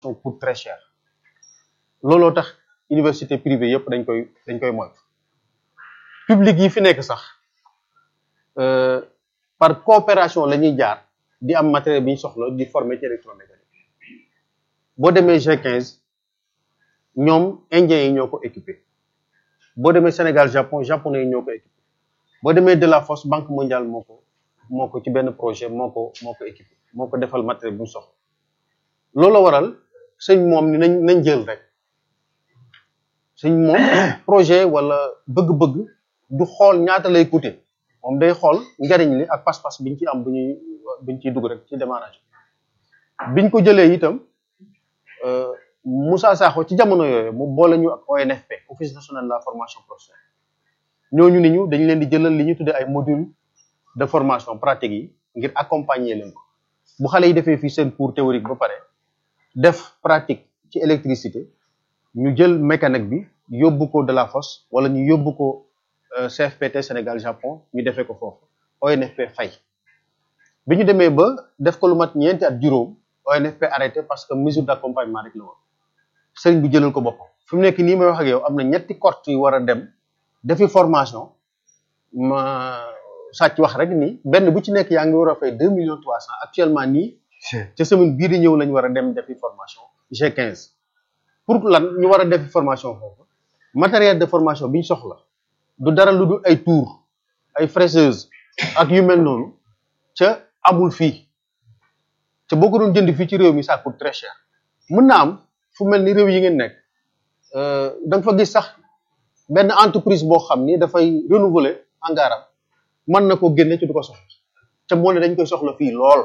coûte très cher looloo tax université privée yëpp dañ koy dañ koy moytu public yi fi nekk sax par coopération la ñuy jaar di am matériel bi ñu soxla di former ci électromécanique boo demee G15 ñoom indiens yi ñoo ko équipé boo demee Sénégal Japon japonais yi ñoo ko équipé boo demee de la Fosse banque mondiale moo ko moo ko ci benn projet moo ko moo ko équipé moo ko defal matériel bu ñu soxla loolu la waral sëñ moom ni nañ nañ jël rek sëñ moom projet wala bëgg-bëgg du xool ñaata lay coûter moom day xool njariñ li ak pas-pas biñ ci am bu ñuy buñ ciy dugg rek ci démarrage biñ ko jëlee itam Moussa Sakho ci jamono yooyu mu boole ñu ak ONFP office national de la formation professionnelle ñooñu ni ñu dañ leen di jëlal li ñu tuddee ay module de formation pratique yi ngir accompagner leen ko bu xale yi defee fii seen cours théorique ba pare def pratique ci électricité ñu jël mécanique bi yóbbu ko de la fosse wala ñu yóbbu ko CFPT Sénégal Japon ñu defee ko foofu ONFP fay bi ñu demee ba def ko lu mat ñeenti at juróom ONFP arrêté parce que mesure d'accompagnement rek la woon sëriñ bi jëlal ko boppam fi mu nekk nii may wax ak yow am na ñetti corte yu war a dem defi formation ma sàcc wax rek ni benn bu ci nekk yaa ngi war a fay deux millions trois cent actuellement nii ca semaine bii di ñëw lañu war a dem defi formation G15 pour lan ñu war a defi formation foofu matériel de formation bi ñu soxla du dara lu dul ay tour ay fraiseuse ak yu mel noonu ca amul fii ca boo ko doon jënd fii ci réew mi ça coûte très cher mën na am fu mel ni réew yi ngeen nekk da nga fa gis sax benn entreprise boo xam ni dafay renouveler engrais mën na ko génne ci du ko soxla ca moo ne dañ koy soxla fii lool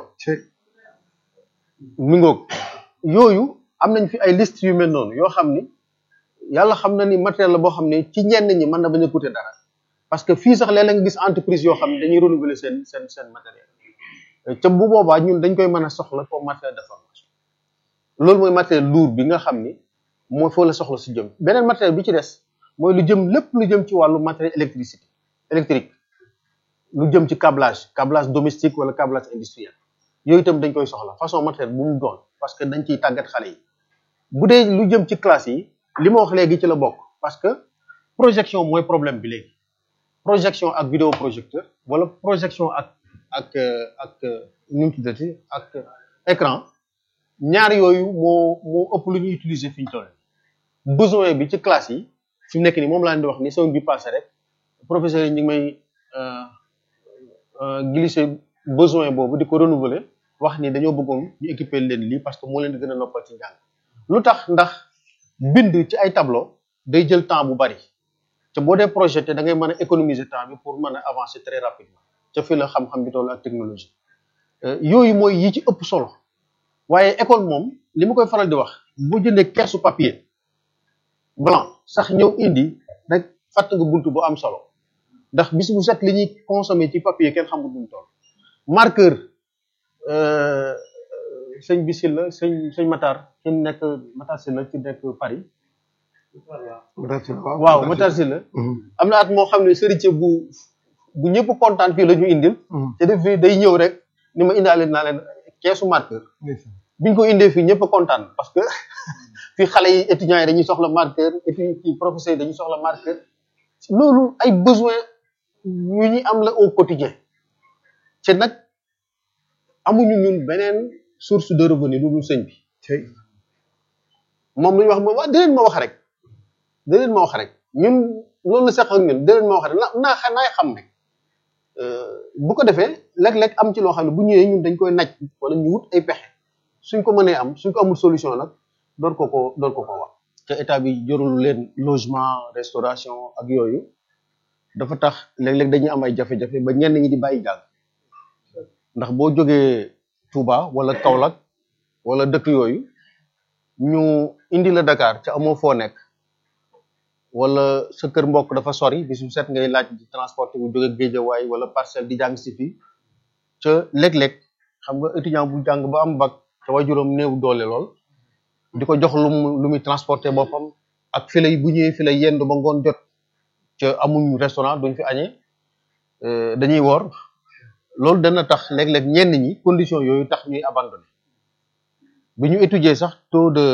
mi ngoog yooyu am nañ fi ay liste yu mel noonu yoo xam ni yàlla xam na ni matériel la boo xam ne ci ñenn ñi mën na bañ a coûter dara parce que fii sax léeg-léeg nga gis entreprise yoo xam ne dañuy renouveler seen seen seen matériel ca bu boobaa ñun dañ koy mën a soxla comme matériel de formation loolu mooy matériel lourd bi nga xam ni mooy foo la soxla si jëm beneen matériel bi ci des mooy lu jëm lépp lu jëm ci wàllu matériel électricité électrique lu jëm ci câblage câblage domestique wala câblage industriel yooyu itam dañ koy soxla façon matériel bu mu doon parce que dañ ciy tàggat xale yi bu dee lu jëm ci classe yi li ma wax léegi ci la bokk parce que projection mooy problème bi léegi projection ak vidéo projecteur wala projection ak ak ak nu mu tuddati ak écran ñaar yooyu moo moo ëpp lu ñuy utiliser fi ñu toll besoin bi ci classe yi fi mu nekk nii moom laa leen di wax ni semaine bi passé rek professeur yi ñu ngi may glisser besoin boobu di ko renouveler wax ni dañoo bëggoon ñu équiper leen lii parce que moo leen di gën a noppal ci njàng lu tax ndax bind ci ay tableau day jël temps bu bari te boo dee projeté da ngay mën a économiser temps bi pour mën a avancer très rapidement ca fi la xam-xam bi toll ak technologie yooyu mooy yi ci ëpp solo waaye école moom li ma koy faral di wax boo jëndee keesu papier blanc sax ñëw indi rek fàtt nga buntu bu am solo ndax bis bu set li ñuy consommer ci papier kenn xamul nu mu toll marqueur sëñ bi si la sëñ sëñ Matar ci nekk Matar si la ci nekk Paris waaw Matar si la am na at moo xam ne sëriñ bu bu ñëpp kontaan fii la ñu indil te def fii day ñëw rek ni ma indaale naa leen keesu marqueur biñ ko indee fii ñëpp kontaan parce que fii xale yi étudiants yi dañuy soxla marqueur et puis fii professeurs yi dañuy soxla marqueur loolu ay besoin yu ñu am la au quotidien te nag amuñu ñun beneen source de revenu lu dul sëñ bi moom lu ñu wax moom waa déleen ma wax rek déleen ma wax rek ñun loolu la sax ak ñun déleen ma wax rek na naa naay xam rek bu ko defee léeg-léeg am ci loo xam ne bu ñëwee ñun dañ koy naj wala ñu wut ay pexe suñ ko mënee am suñ ko amul solution nag door ko ko door ko ko wax te état bi jorul leen logement restauration ak yooyu dafa tax léeg-léeg dañuy am ay jafe-jafe ba ñenn ñi di bàyyi jàng ndax boo jógee Touba wala Kaolack wala dëkk yooyu ñu indi la Dakar ca amoo foo nekk wala sa kër mbokk dafa sori bis bu set ngay laaj di transporté bu jóge Géejawaay wala parcelle di jàng si fii ca léeg-léeg xam nga étudiant bu jàng ba am bac te waajuram néew doole lool di ko jox lu mu lu muy transporté boppam ak fi lay bu ñëwee fi lay yendu ba ngoon jot ca amuñ restaurant duñ fi añee dañuy woor loolu dana tax léeg-léeg ñenn ñi condition yooyu tax ñuy abandonné bi ñu étudier sax taux de